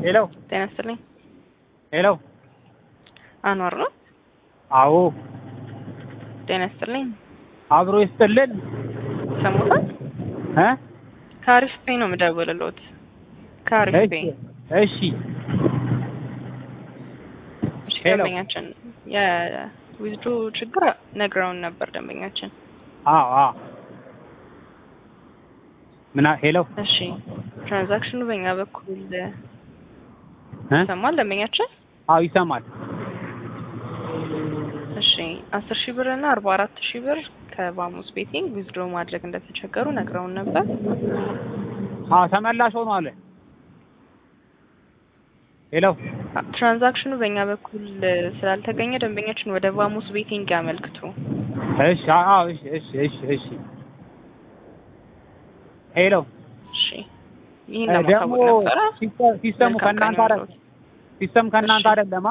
ሄሎ ጤና ይስጥልኝ። ሄሎ አንዋር ነው። አዎ ጤና ይስጥልኝ። አብሮ ይስጥልን ሰሙታል። እ ከአሪፍ ፔ ነው የምደውልልዎት። ከአሪፍ ፔ እሺ እሺ። ሄሎ። ደንበኛችን የዊዝድሮ ችግር ነግረውን ነበር ደንበኛችን። አዎ አዎ ምና ሄሎ እሺ ትራንዛክሽኑ በእኛ በኩል እ ይሰማል ደንበኛችን? አዎ ይሰማል እሺ አስር ሺህ ብር እና አርባ አራት ሺህ ብር ከባሙስ ቤቲንግ ዊዝድሮ ማድረግ እንደተቸገሩ ነግረውን ነበር። አዎ ተመላሽ ሆኖ አለ ሄሎ ትራንዛክሽኑ በእኛ በኩል ስላልተገኘ ደንበኛችን ወደ ባሙስ ቤቲንግ ያመልክቱ። እሺ አዎ እሺ እሺ እሺ እሺ ሄሎ እሺ ይህን እ ደግሞ ለማሳወቅ ነበረ። ሲስተም- ሲስተሙ መልካም ከእናንተ ቀን አይደል ይሁንልዎት። ሲስተም ከእናንተ እሺ። አይደለማ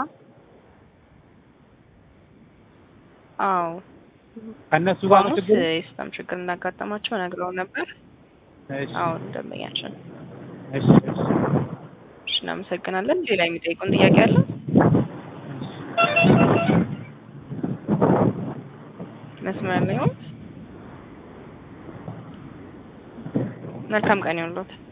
አዎ ከእነሱ ጋር ነው ባሙስ ችግሩ የሲስተም ችግር እንዳጋጠማቸው ነግረው ነበር። እሺ አዎ ደንበኛችን። እሺ እሺ እሺ እናመሰግናለን። ሌላ የሚጠይቁን ጥያቄ አለ? መስመር ላይ ይሁን። መልካም ቀን ይሁንልዎት።